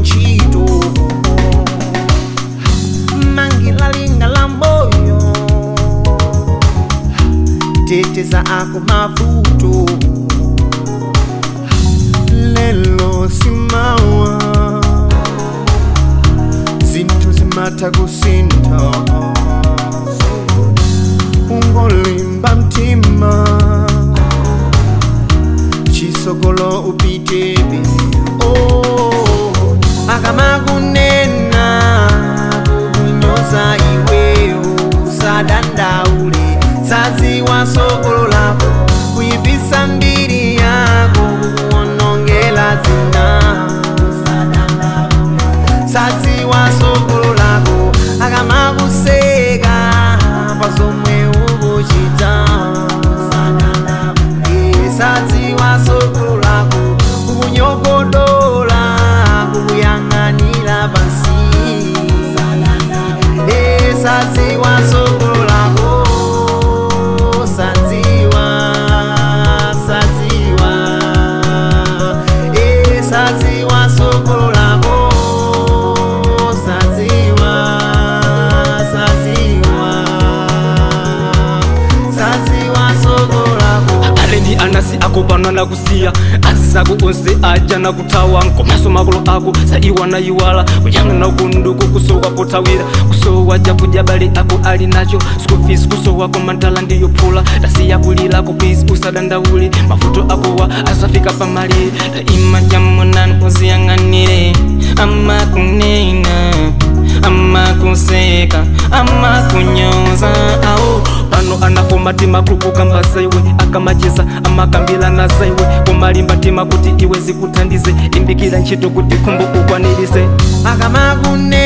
ntchito mangilalinga la moyo teteza ako mavuto lelo simawa zinthu zimatha kusintha ungolimba mtima chisogolo upitebe oh, akamakunena kukunyoza iweyo usadandaule saziwa sogolo lako kuipisa mbiri yako kukuonongela zina saziwa sogolo lako akamakuseka pazomwe ukuchita Eh, saziwa sogolo lako kukunyogodola kukuyang'anira pansi Eh, saziwa sogolo lako saziwa saziwa Eh, saziwa sogolo lako saziwa saziwa saziwa sogolo lako alendi anasi akopana na kusiya azizi ako onse aja na kuthawa nkomaso makolo ako saiwa na iwala kuyang'ana kunduku kusowa pothawira kusowa jakudya bale ako ali nacho skufisi kusowako mantala ndiyophula tasiya kulilako pisi usadandaule mavuto akowa asafika pamalire taima jamunani uziyang'anire amakunena amakuseka amakunyoza awo pano anafoma tima kulukukamba zaiwe akamacheza amakambila na zaiwe kumalimba tima kuti iwe zikuthandize limbikira ntchito kuti khumbo ukwanirise akamakunena